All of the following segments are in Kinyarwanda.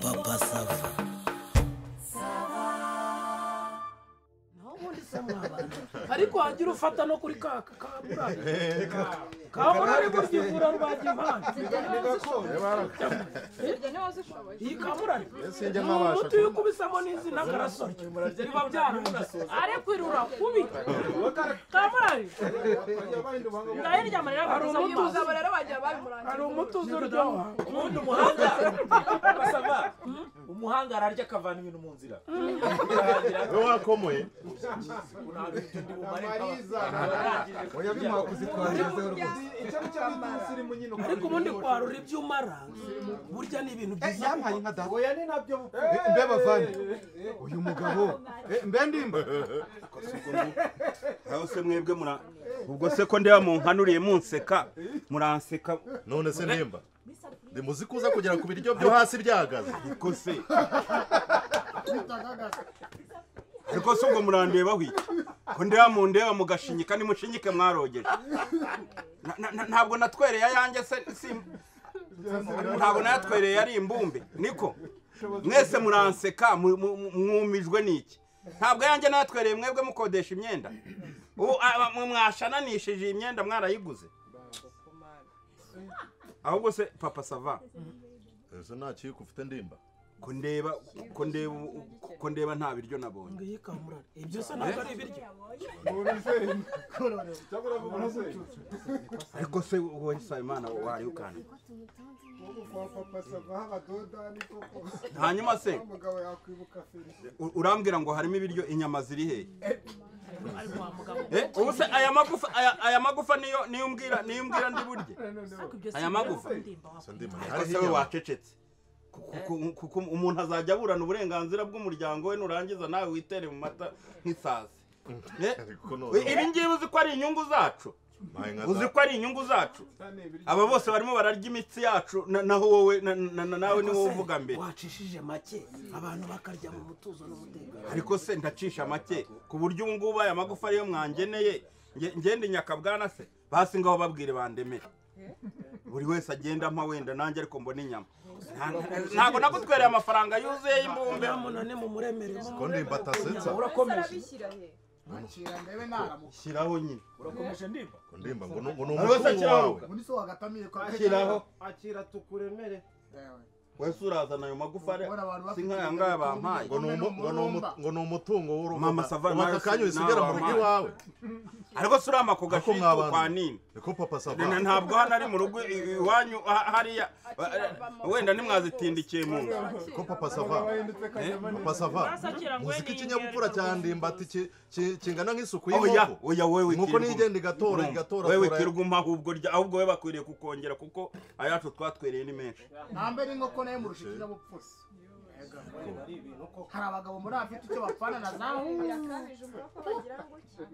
papa sava ubundi se mwabana ariko wagira ufata no kuri ka ka burari ka burari burya ivura rwagimana Ibyo niba zishoboye iyi ka burari sinjya ni mabasha umuti iyo ukubisamo n'izina karasorya biba byarangiye ariko irura kubi ka burari ndayirya amarira Hari bakazamo umutuzo. amazi. abo rero bagiye babimurangira hari umuti uzi uryoha ubundi umuhanga basaba umuhanga ararya akavana ibintu mu nzira we wakomoye oya bimuha kuzitwangiza rwose ariko ubundi kwarura ibyo umara burya ni ibintu Eh, byiza yampaye inka data oya ni nabyo mbe bavande uyu mugabo eh, mbe ndimba aho se mwebwe mura ubwo se ko ndeba munkanuriye munseka muranseka none se nimba ndimuzi kuza kugera ku biryo byo hasi byahagaze ariko se ariko se ubwo murandeba iki ko ndeba mu ndeba mugashinyika nimushinyike mwarogeje Na- na- na- ntabwo natwereye ayanjye se si- ntabwo nayatwereye ari imbumbe niko mwese muranseka mu- mu- mu- mwumijwe n'iki ntabwo ayanjye nayatwereye mwebwe mukodesha imyenda ubu aba- mwe mwashananishije iyi myenda mwarayiguze ahubwo se papa sava ese nta kiyiko ufite ndimba ko ndeba ko ndeba ko ndeba nta biryo nabonye ngiyi ka burari ibyo se ntabwo ari ibiryo ariko se wowe Nsabimana wari ukana hanyuma se u- urambwira ngo harimo ibiryo inyama ziri hehe Eh, ubu se aya magufa aya- aya magufa niyo niyo umbwira niyo umbwira ndi burye aya magufa ese ndimba ariko se we wacecetse Kuko- kuko- kuko umuntu azajya aburana uburenganzira bw'umuryango we nurangiza nawe witere mu mata nk'isazi Eh, Ariko noneho- ibi ngibi uzi ko ari inyungu zacu Mpaye inka uzi data. ko ari inyungu zacu aba bose barimo bararya imitsi yacu na- naho wowe na- na- na- nawe niwo uvuga mbere wacishije make abantu bakarya mu mutuzo n'umutekano ariko se ndacisha make ku buryo ubu ngubu aya magufa ariyo mwangeneye nge- ngende nyakabwana se basi ngaho babwire bandemere buri wese agenda ampa wenda nanjye ariko mbona inyama Nta- nta- ntabwo nagutwereye amafaranga yuzuye y'imbumbe nta muntu ni mumuremere ko ndimba atasetsa urakomeje arabishyira he shyiraho nyine urakomeje ndimba ko ndimba ngo ni ngo ni Hari wese umutungo wawe akiraruka. muri so wagatamiye kwa shyiraho akira tukuremere wese urazana ayo magufa ari- Ubona abantu si bafite nk'aya ngaya bampaye ngo ni umu- ngo ni umu- ngo ni umutungo w'urugo Mama Savana ubu aka kanya usigara mu rugo nawe iwawe ariko si urama ku Ariko gashitu mwabana. kwa nini niko papa sava Na- ntabwo hano ari mu rugo i- iwanyu ha- hariya eh, wenda nimwazitindikiye mu nzu ko papa sava papa sava uzi ko ikinyabupfura cya ndimba ati ki- ki- kingana nk'isuku oya y'inkoko oya wowe inkoko Kirwa. niyo igenda igatora Urumva, igatora wowe tora- kirwa umpa ahubwo rya ahubwo we bakwiriye kukongera kuko ayacu twatwereye ni menshi ntambe n'inkoko nayo murusha ikinyabupfura hari abagabo muri afite icyo bapfana na za yakabije umurapfa wagira ngo iki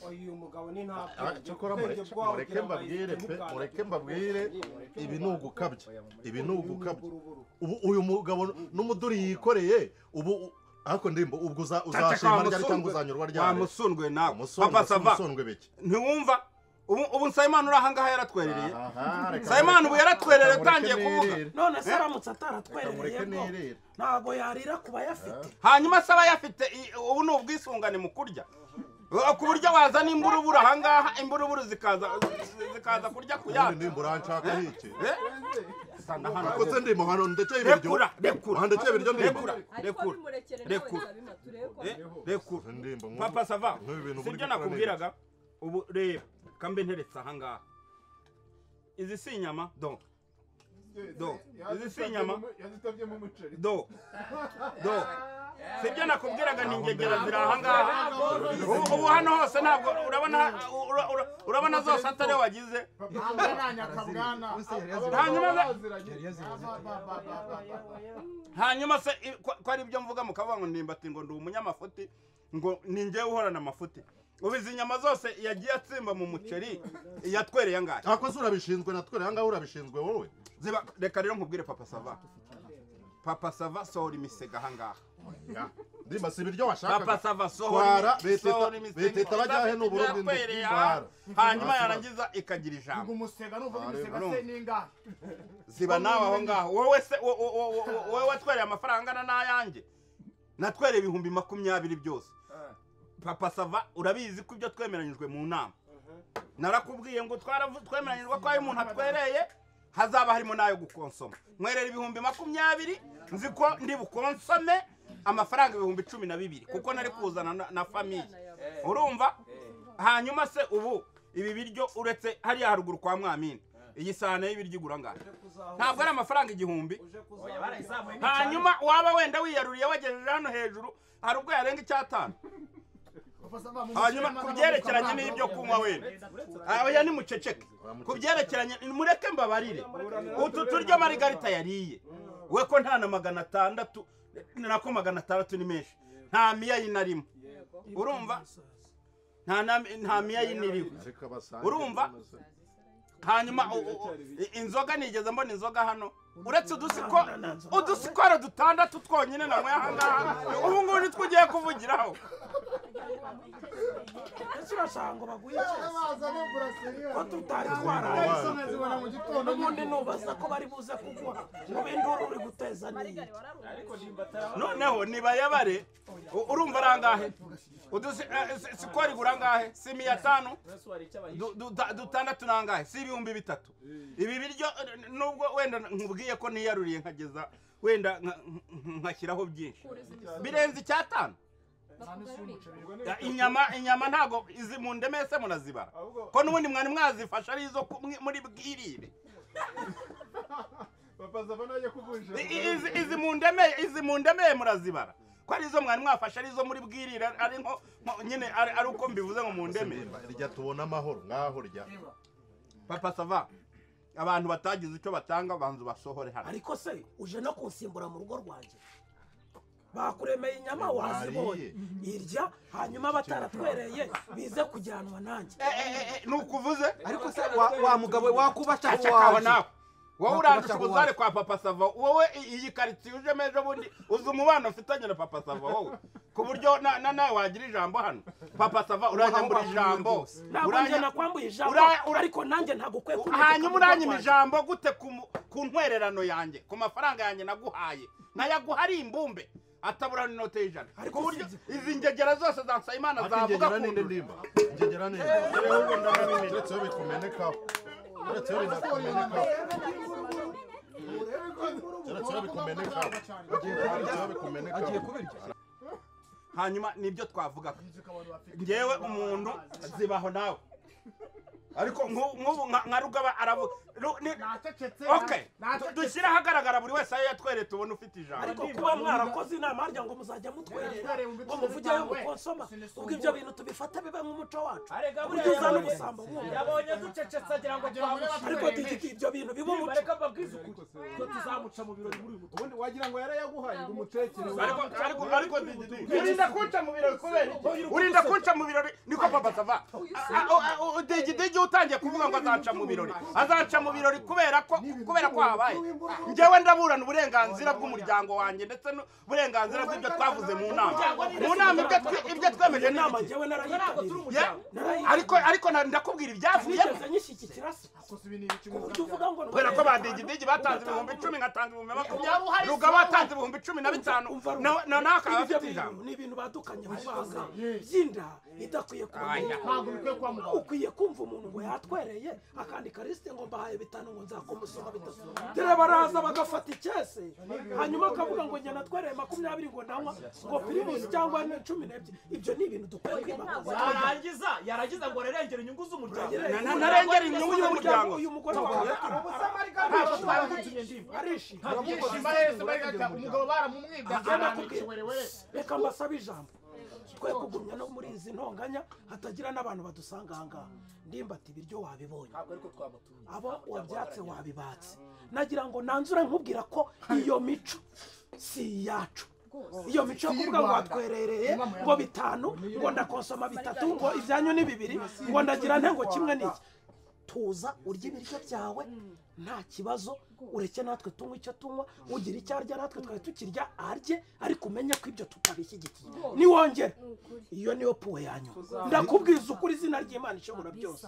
uyu mugabo ni nta Ah, cyakora mureke- mureke mbabwire pe mureke mbabwire ibi ni ugukabya ibi ni ugukabya ubu uyu mugabo n'umuduri yikoreye ubu u- ariko ndimba ubwo uza- uzashima ryari cyangwa uzanyurwa ryari wamusundwe nawe umusondwe papa sava umusondwe biki ntiwumva ubu ubu nsabimana uri ahangaha yaratwerereye Aha, reka nsabimana mureke- ubu yaratwerereye reka mureke utangiye kuvuga nirire. none se aramutse Reka mureke ataratwerereye ko nirire ntabwo yarira ku bayafite hanyuma se aba ayafite i- ubu ni ubwisungane mu kurya Eh, ku buryo wazana imburuburu ahangaha imburuburu zikaza zikaza kurya ku ubundi yacu ndimba uranshaka iki Eh? Sanda hano. akoze ndimba hano ndekeye ibiryo Rekura, rekura. aha ndekeye ibiryo ndimba Rekura, ariko rekura. bimurekere nawe Rekura. zabinatureko Eh, rekura. ndimba nk'ubu- papa sava nk'ubu ibintu muri sibyo gukora nakubwiraga ubu reba kambe nteretse ahangaha izi si inyama do do izi si inyama do do sibyo nakubwiraga ni ingegera ziri ahangaha ubu ubu hano hose ntabwo urabona ura- ura- urabona zose atari wagize nta nyakabwana Ubu se yari yazibaze. hanyuma se yari yazibaze. hanyuma se i- ko ko ari ibyo mvuga mukavuga ngo ndimbati ngo ndi umunyamafuti ngo ni njyewe uhorana amafuti ubu izi nyama zose yagiye atsimba mu muceri yatwereye angahe akoze urabishinzwe natwe rero ahangaha urabishinzwe wowe ziba reka rero nkubwire papa sava papa sava sohora imisega ahangaha ndimba si ibiryo papa washaka sava Twara, sohora beteta- sohora imisega beteta bajyahe ni uburundi ndi- irakwereye twara. hanyuma yarangiza ikagira ngo ijambo umusega nuvuga imisega Arumva. se ningahe ziba nawe aho ngaho wowe se wo- wo- wo- wo- wo- wowe watwereye amafaranga angana n'ayanjye natwereye ibihumbi makumyabiri byose papa sava urabizi ko ibyo twemeranyijwe mu nama narakubwiye ngo twaravu- twemeranyijwe ko ayo umuntu atwereye hazaba harimo n'ayo gukonsoma mwerera ibihumbi makumyabiri nzi ko ndi bukonsome amafaranga ibihumbi cumi na bibiri kuko nari kuzana na- na famiye urumva hanyuma se ubu ibi biryo uretse hariya haruguru kwa mwamina iyi sahane y'ibiryo igura ngana ntabwo ari amafaranga igihumbi Oya, barayizamuye ni hanyuma waba wenda wiyaruriye wagejeje hano hejuru hari ubwo yarenga icyatanu hanyuma ku byerekeranye n'ibyo kunywa wenda aya ni muceceke ku byerekeranye mureke mbabarire utu turyo marigarita yariye we ko nta na magana atandatu nako magana atandatu ni menshi nta miyayi narimo urumva nta na- nta miyayi niriho Ariko abasange- Urumva? hanyuma u- u- u- i- inzoga nigeze mbona inzoga hano uretse udusiko udusikoro dutandatu twonyine nanyweye ahangaha ubu ngubu nitwo ugiye kuvugiraho ndetse urashaka ngo baguhe cyose ko tutari Wabaye. twaraye zibona mu gitondo n'ubundi nubaza ko bari buze kugwa mu binduru uri guteza n'iyi Marigari wararumva. ariko nimba atarabona noneho nibayabare u- urumva arangahe sikoro igura angahe si miya atanu yesu hari icyo abahisha Du- du- da- dutandatu nangahe si ibihumbi bitatu ibi biryo eh, nubwo wenda nkubwiye ko niyaruriye nkageza wenda nka- nkashyiraho byinshi birenze icyatanu Ya, inyama inyama ntago izi mu ndeme se munazibara ko n'ubundi mwari mwazifasha ari izo ku- mwi- muri bwirire I- i- izi izi mu ndeme izi mu ndeme murazibara ko ari izo mwari mwafashe ari izo muri bwirire ari nko nko- nyine ari ari uko mbivuze ngo mu ndeme Ndimba, Rya tubona amahoro ngaho rya papa sava abantu batagize icyo batanga banzu basohore hano ariko se uje no kunsimbura mu rugo rwanjye bakuremeye inyama wazibonye irya hanyuma bataratwereye bize kujyanwa nanjye Eh, eh, eh, eh, ni ukuvuze ariko se wa, wa mugabo we wakubaca acakaho wawe nawe wowe urandusha ubuzare kwa papa sava wowe i- iyi karitsiye ujemo ejo bundi uzi umubano mfitanye na papa sava wowe ku buryo na- na- nawe wagira ijambo hano papa sava uranyambura ijambo ntabwo Uranya- njye nakwambuye ijambo Uraya- ura- ariko nanjye ntabwo ukwiye kuntegeka hanyuma mu rugo uranyima rwanjye. ijambo gute ku mu- ku ntwererano yanjye ku mafaranga yanjye naguhaye nkayaguha ari imbumbe ataburana inote y'ijana ku buryo izi ngegera zose za nsabimana ariko zavuga ingegera ku ninde ndimba ingegera ninde uretse iyo bikumenekaho uretse iyo binakumenekaho uretse iyo bikumenekaho uretse iyo bikumenekaho agiye kubirya hanyuma nibyo twavugaga ngewe umuntu zibaho nawe ariko nk'u- nk'ubu nka nka rugaba aravuga Ru- ni- nacecetse okay nacecetse. dushyire ahagaragara buri wese ayo yatwereye tubone ufite ijambo ariko kuba mwarakoze inama harya ngo muzajya mutwerera ngo muvugeyo mukonsoma ubwo ibyo bintu tubifate bibe nk'umuco wacu arega burya buriya uzana yabonye ubusambo bw'umuntu yabonye ducecetse agira ngo twamuce ariko digika ibyo bintu biba niba umuco reka mbabwize ukuri ko tuzamuca mu birori muri uyu mutungo ubundi wagira ngo yarayaguhaye ngo umutekere ariko ariko ariko urinda kunca mu birori kubera iki? urinda kunca mu birori niko papa sava digidigi utangiye kuvuga ngo azanca mu birori azanca mu birori kubera ko kubera ko habaye njyewe ndaburana uburenganzira bw'umuryango wanjye ndetse n'uburenganzira bw'ibyo twavuze mu nama mu nama ibyo twe- ibyo twemeje iyo ni nama ibiki? njyewe narayitabiriye Ya, ariko ariko na- ndakubwira ibyavuyemo sinigeze nyishyigikira se ku buryo uvuga ngo kubera ko badigidigi batanze ibihumbi icumi ngatanga ibihumbi makumyabiri rugaba atanze ibihumbi cumi na bitanu na- na nawe akaba ibyo afite ijambo bintu ni ibintu badukanye mu banga by'inda idakwiye kuba Aya. ntabwo bikwiye kuba mu bantu ukwiye kumva umuntu ngo yatwereye akandika lisite ngo mbahaye bitanu ngo nzakumusoma bitatu dore baraza bagafata icyese hanyuma akavuga ngo njye natwereye makumyabiri ngo nanywa ngo pirimusi cyangwa ne- cumi n'ebyiri ibyo ni ibintu dukwiye kwimakaza yarangiza yarangiza ngo arengere inyungu z'umuryango Na- na- narengera inyungu y'umuryango. uyu mugore wawe ntabwo twabimutumye ndimo arishimye Ibyishimo Yesu barigata, umugabo baramumwibye Baramubwiye. arananishoborewe reka mbasabe ijambo twe kugumya no muri izi ntonganya hatagira n'abantu badusanga aha ngaha ndimbati ibiryo wabibonye ntabwo ariko twamutumye abo wabyatse wabibatse nagira ngo nanzure nkubwira ko iyo mico si iyacu iyo mico yo kuvuga ngo watwerereye ngo bitanu ngo ndakonsoma bitatu ngo ibyanyu ni bibiri ngo ndagira nte ngo kimwe ni iki tuza urya ibiryo byawe nta kibazo ureke natwe tunywa icyo tunywa ugira icyo arya natwe twari tukirya arye ariko umenye ko ibyo tutabishyigikiye niwongera iyo niyo puwe ya nyuma ndakubwiza ukuri izina ry'imana ishobora byose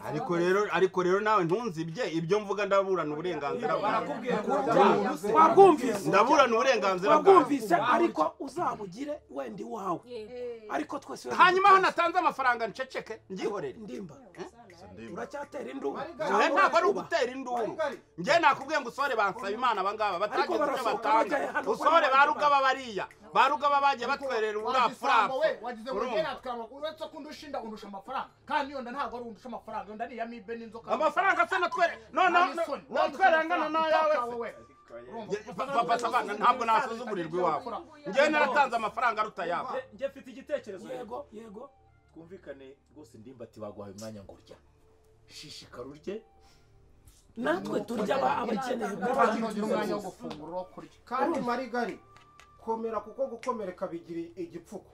ariko rero ariko rero nawe ntunzibye ibyo mvuga ndaburana uburenganzira bwawe barakubwira ngo Bya- wabwumvise ndaburana uburenganzira bwawe wabwumvise ariko uzabugire wenda iwawe ariko twese hanyuma aho natanze amafaranga nceceke ngihorere ndimba ndimba uracyatera induru ngewe ntabwo ari ugutera induru ngewe nakubwiye ngo usore bansaba imana abangaba Ariko batagize ibyo barasohoka batanga bajya hano, usore bajya ba hano. rugaba bariya ba rugaba bagiye batwerera urapfurapfu uburapfurapfu wagize ngo ngera twamagura uretse ko undushinda undusha amafaranga kandi yonda ntabwo ari undusha amafaranga yonda ni iya mibe n'inzoka amafaranga se natwere noneho natwere angana n'ayawe se papa saba ntabwo nasuzugurirwa iwawe ngewe naratanze amafaranga aruta ayawe njye mfite igitekerezo rero yego yego twumvikane rwose ndimba ati baguhaye umwanya ngo urya shishikara urye natwe turya aba- abakeneye n'abandi gukorana. bagira umwanya wo gufungura wo kurya kandi kandi marigari komera kuko gukomereka bigira igipfuko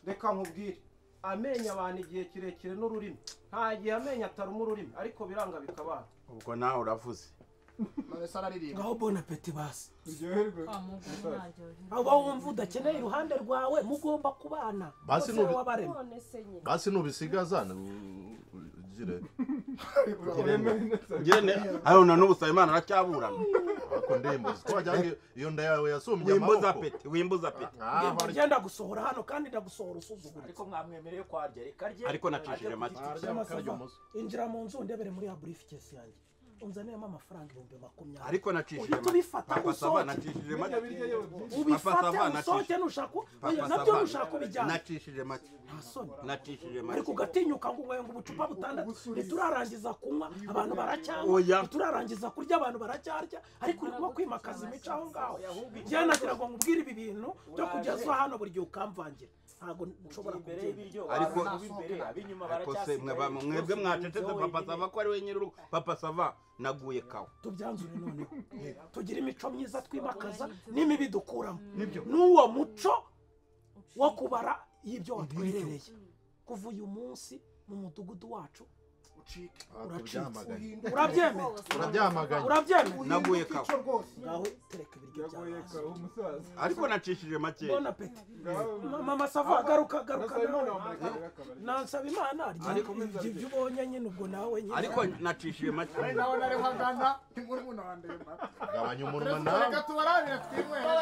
reka nkubwire amenyo abantu igihe kirekire n'ururimi nta gihe amenyo ataruma ururimi ariko biranga bikabana ubwo nawe uravuze marese araririmba ngaho bona peti basi uryoherwe aba wumva udakeneye iruhande rwawe mugomba kubana Basi Bose nubi- wabarema none se nye basi nubisigaza ugire ngene arona n'ubusaba imana aracyaburana ariko ndembo twajyanye iyo nda yawe yasumbye wimbuza amaboko peti wimbuza peti Ah, Ngenda hari- ugenda gusohora hano kandi ndagusohora usuzugura ariko mwamwemereye ko arya reka arye Ariko nacishije make. Arya akarya umuswa. injira mu nzu ndebere muri ya burifukesi yanjye unzaniyemo amafaranga ibihumbi makumyabiri ariko nacishije Uhita ubifata papa saba usohoke. nacishije make Papa ubifate Sava usohoke nacishije. nushaka oya, papa nabyo saba nushaka ubijyana nacishije make nta soni nacishije make ariko ugatinyuka ngo unyweye ngo ubucupa butandatu ntiturarangiza kunywa abantu baracyanywa Oya. ntiturarangiza kurya abantu baracyarya ariko urimo kwimakaza imico aho ngaho njyewe nagira ngo nkubwire ibi bintu byo kugeza hano buri gihe ukamvangira ntabwo nshobora imbere kubyemera y'ibiryo Ariko- ariko imbere ab'inyuma ariko se mwe ba- baracyasigaye mwebwe mwacecetse papa sava ko ari we nyir'urugo papa sava naguye kawe tubyanzure noneho tugira imico myiza twimakaza n'imibi dukuramo n'uwo muco wo kubara y'ibyo watwerereye kuva uyu munsi mu mudugudu wacu ucike Ah, tubyamaganye. urabyemera Urabyamaganye. urabyemera naguye kawe icyo rwose ngaho tereka ibiryo byawe ariko nacishije make bona apeti mama sava garuka garuka nawe nansaba imana Ariko arya ibyo ibyo ubonye nyine ubwo nawe nyine ariko nacishije make ari nawe nari hagana ntimuri munandeba gabanya umunwa reka nawe tubarabira twinywera